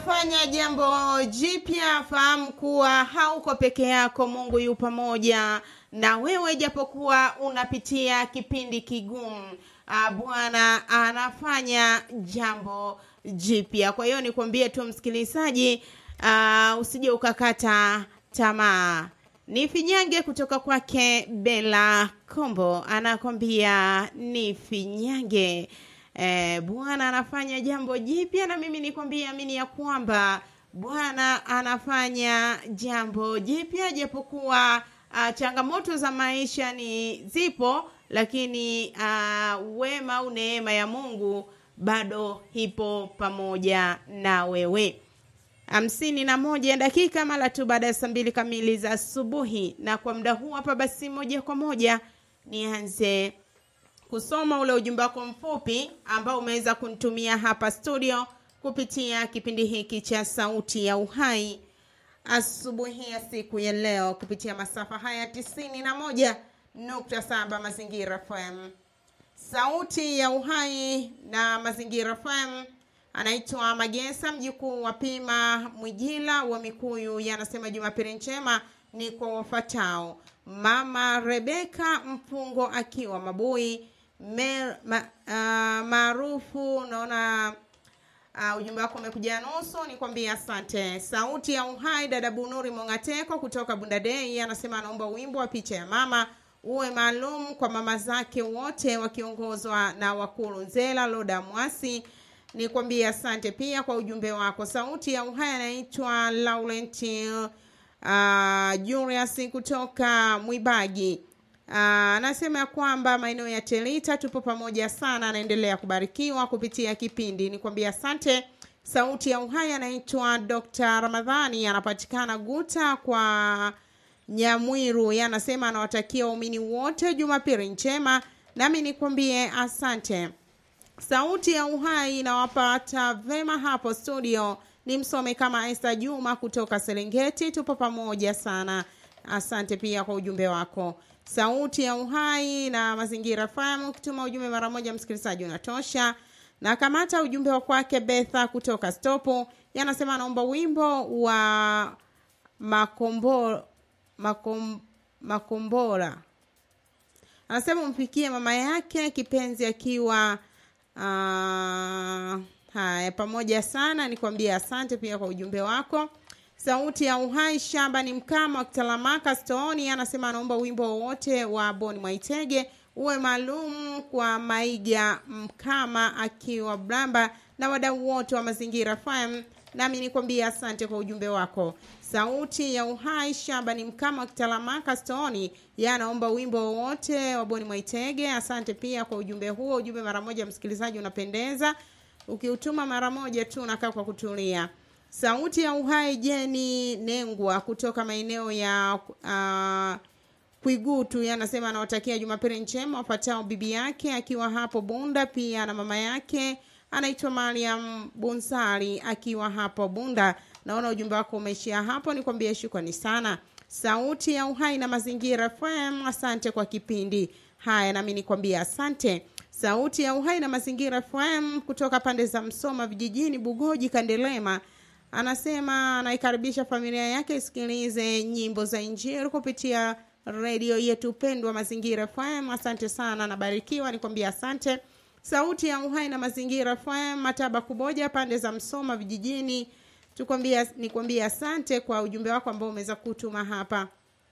anafanya jambo jipya, fahamu kuwa hauko peke yako. Mungu yu pamoja na wewe, japokuwa unapitia kipindi kigumu. Ah, Bwana anafanya jambo jipya. Kwa hiyo nikwambie tu msikilizaji, ah, usije ukakata tamaa. Ni finyange kutoka kwake Bella Kombo anakwambia ni finyange. Eh, Bwana anafanya jambo jipya, na mimi nikwambie, amini ya kwamba Bwana anafanya jambo jipya, japokuwa ah, changamoto za maisha ni zipo, lakini ah, wema au neema ya Mungu bado ipo pamoja na wewe hamsini na moja dakika mara tu baada ya saa mbili kamili za asubuhi. Na kwa muda huu hapa, basi moja kwa moja nianze kusoma ule ujumbe wako mfupi ambao umeweza kunitumia hapa studio kupitia kipindi hiki cha Sauti ya Uhai asubuhi ya siku ya leo kupitia masafa haya tisini na moja nukta saba Mazingira FM. Sauti ya Uhai na Mazingira FM anaitwa Magesa, mjukuu wa Pima Mwijila wa Mikuyu. Yanasema Jumapili njema ni kwa wafatao: Mama Rebeka Mpungo akiwa Mabui Mer- ma- ah, maarufu. Naona uh, ujumbe wako umekuja nusu, nikwambie asante. Sauti ya Uhai, dada Bunuri Mongateko kutoka Bundadei anasema anaomba wimbo wa picha ya mama uwe maalum kwa mama zake wote wakiongozwa na Wakulu Nzela Loda Mwasi nikwambie asante pia kwa ujumbe wako. Sauti ya Uhai anaitwa Laurent uh, Julius kutoka Mwibagi uh, anasema ya kwamba maeneo ya Telita tupo pamoja sana, anaendelea kubarikiwa kupitia kipindi. Nikwambie asante. Sauti ya Uhai anaitwa Dr. Ramadhani anapatikana Guta kwa Nyamwiru, yeye anasema anawatakia waumini wote Jumapili njema, nami nikwambie asante. Sauti ya Uhai inawapata vema hapo studio. Ni msome kama Esther Juma kutoka Serengeti, tupo pamoja sana. Asante pia kwa ujumbe wako. Sauti ya Uhai na Mazingira FM, ukituma ujumbe mara moja msikilizaji unatosha. Na kamata ujumbe wa kwake Betha kutoka Stopo, yanasema anaomba wimbo wa makombo, makom, makombora anasema umfikie mama yake kipenzi akiwa Ah, haya pamoja sana, nikwambie asante pia kwa ujumbe wako. Sauti ya Uhai shamba ni mkama wa Kitalamaka Stooni anasema anaomba wimbo wowote wa Boni Mwaitege uwe maalum kwa Maiga Mkama akiwa Bramba na wadau wote wa Mazingira FM, nami nikwambie asante kwa ujumbe wako. Sauti ya Uhai shamba ni mkama wa Kitalamaka Stooni yanaomba wimbo wowote wa Boni Mwaitege. Asante pia kwa ujumbe huo. Ujumbe mara moja, msikilizaji, unapendeza. Ukiutuma mara moja tu unakaa kwa kutulia. Sauti ya Uhai Jeni Nengwa kutoka maeneo ya uh, Kwigutu yanasema anawatakia Jumapili njema wafuatao bibi yake akiwa hapo Bunda, pia na mama yake anaitwa Mariam Bunsari akiwa hapo Bunda. Naona ujumbe wako umeishia hapo, nikwambie shukrani sana. Sauti ya Uhai na Mazingira FM, asante kwa kipindi haya, nami nikwambie asante. Sauti ya Uhai na Mazingira FM kutoka pande za Msoma vijijini, Bugoji, Kandelema anasema anaikaribisha familia yake isikilize nyimbo za Injili kupitia redio yetu pendwa Mazingira FM. Asante sana, nabarikiwa, nikwambia asante. Sauti ya Uhai na Mazingira FM, Mataba Kuboja, pande za Msoma vijijini, tukwambia nikwambia asante kwa ujumbe wako ambao umeweza kutuma hapa.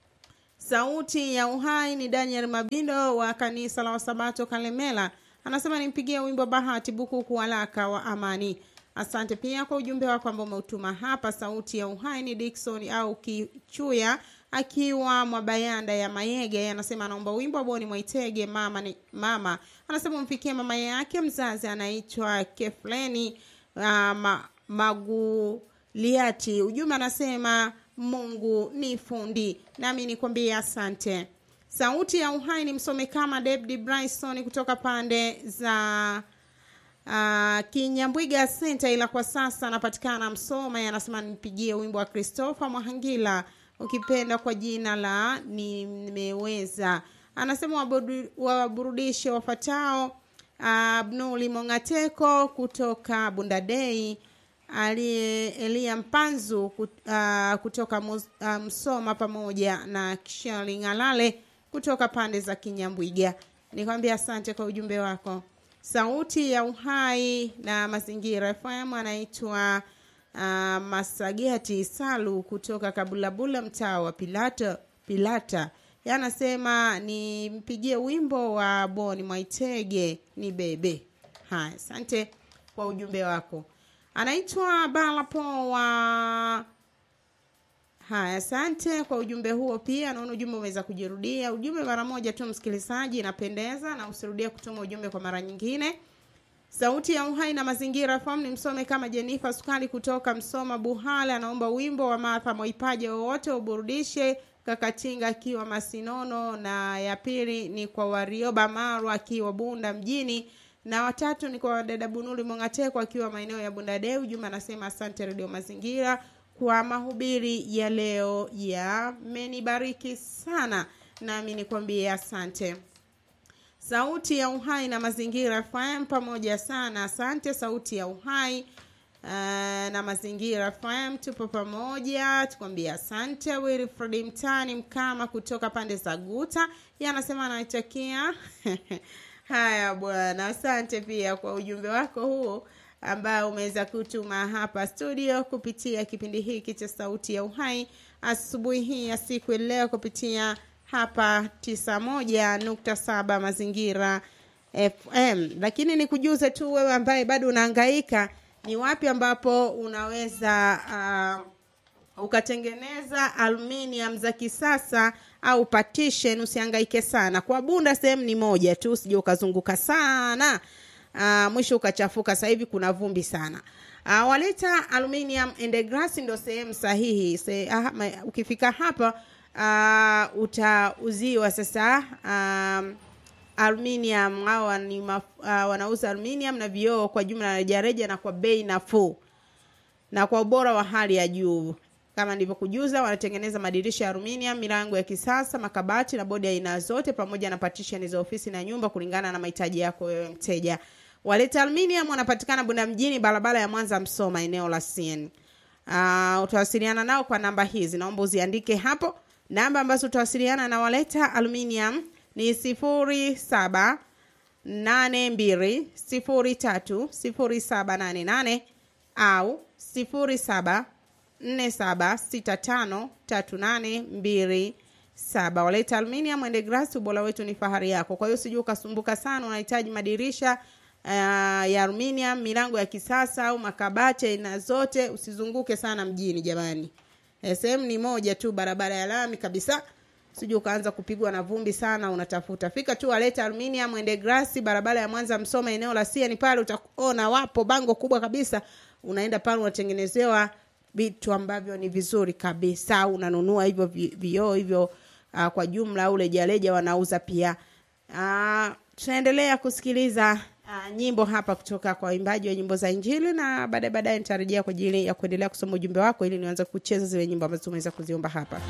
Sauti ya Uhai ni Daniel Mabindo wa kanisa la Wasabato Kalemela, anasema nimpigie wimbo Bahati Bukuku Walaka wa Amani. Asante pia kwa ujumbe wako ambao umeutuma hapa. Sauti ya Uhai ni Dickson au Kichuya akiwa Mwabayanda ya Mayege, anasema anaomba wimbo wa Boni Mwaitege mama ni, mama anasema umfikie mama yake mzazi anaitwa Kefleni uh, ma, Maguliati. Ujumbe anasema Mungu ni fundi, nami nikwambie asante. Sauti ya Uhai ni msome kama David Bryson kutoka pande za Uh, Kinyambwiga Center, ila kwa sasa anapatikana Msoma. Anasema nipigie wimbo wa Christopher Mwahangila ukipenda kwa jina la nimeweza. Anasema waburudishe wafatao Abnuli Mongateko kutoka Bundadei, aliye Elia Mpanzu kut- ah, kutoka Mus- ah, Msoma pamoja na Kishali Ng'alale kutoka pande za Kinyambwiga. Nikwambia asante kwa ujumbe wako. Sauti ya Uhai na Mazingira FM anaitwa uh, Masageti Salu kutoka Kabulabula, mtaa wa Pilata Pilata. Yanasema nimpigie wimbo wa Boni Mwaitege ni bebe. Haya, asante kwa ujumbe wako. Anaitwa Balapo wa Haya, asante kwa ujumbe huo. Pia naona ujumbe umeweza kujirudia. Ujumbe mara moja tu, msikilizaji, inapendeza na usirudie kutuma ujumbe kwa mara nyingine. Sauti ya Uhai na Mazingira FM ni msome kama Jenifa Sukali kutoka Msoma Buhale, anaomba wimbo wa Martha Moipaje wowote uburudishe Kakatinga akiwa Masinono, na ya pili ni kwa Warioba Marwa akiwa Bunda mjini, na watatu ni kwa dada Bunuli Mongateko akiwa maeneo ya Bunda Deu. Juma anasema asante Radio Mazingira kwa mahubiri ya leo, yamenibariki sana, nami nikwambie asante. Sauti ya Uhai na Mazingira FM pamoja sana. Asante Sauti ya Uhai uh, na Mazingira FM, tupo pamoja, tukwambia asante. Wilfred Mtani Mkama kutoka pande za Guta, yeye anasema anaitakia haya bwana. Asante pia kwa ujumbe wako huo ambao umeweza kutuma hapa studio kupitia kipindi hiki cha Sauti ya Uhai asubuhi hii ya siku ya leo kupitia hapa 91.7 Mazingira FM. Lakini nikujuze tu wewe ambaye bado unahangaika ni wapi ambapo unaweza uh, ukatengeneza aluminium za kisasa au partition, usihangaike sana. Kwa Bunda sehemu ni moja tu, usije ukazunguka sana uh, mwisho ukachafuka. Sasa hivi kuna vumbi sana. Uh, waleta aluminium and glass ndo sehemu sahihi. Se, uh, ma, ukifika hapa uh, utauziwa sasa um, aluminium hawa ni maf, uh, wanauza aluminium na vioo kwa jumla na rejareja na kwa bei nafuu na kwa ubora wa hali ya juu. Kama nilivyokujuza, wanatengeneza madirisha ya aluminium, milango ya kisasa, makabati na bodi ya aina zote, pamoja na partition za ofisi na nyumba, kulingana na mahitaji yako wewe mteja. Waleta Aluminium wanapatikana Bunda mjini, barabara ya Mwanza Msoma, eneo la CN. Uh, utawasiliana nao kwa namba hizi, naomba uziandike hapo. Namba ambazo utawasiliana na Waleta Aluminium ni sifuri saba nane mbili sifuri tatu sifuri saba nane nane au sifuri saba nne saba sita tano tatu nane mbili saba. Waleta Aluminium and Glass, ubora wetu ni fahari yako. Kwa hiyo sijui ukasumbuka sana, unahitaji madirisha uh, ya aluminium, milango ya kisasa au makabati aina zote, usizunguke sana mjini jamani. sehemu ni moja tu, barabara ya lami kabisa. Sijui ukaanza kupigwa na vumbi sana, unatafuta fika tu Waleta Aluminium and Glass, barabara ya Mwanza Msoma, eneo la Siani pale, utaona wapo bango kubwa kabisa. Unaenda pale unatengenezewa vitu ambavyo ni vizuri kabisa, unanunua hivyo vioo hivyo uh, kwa jumla au rejareja wanauza pia. Uh, tunaendelea kusikiliza uh, nyimbo hapa kutoka kwa waimbaji wa nyimbo za Injili, na baadaye baadaye nitarejea kwa ajili ya kuendelea kusoma ujumbe wako ili nianze kucheza zile nyimbo ambazo tumeweza kuziomba hapa.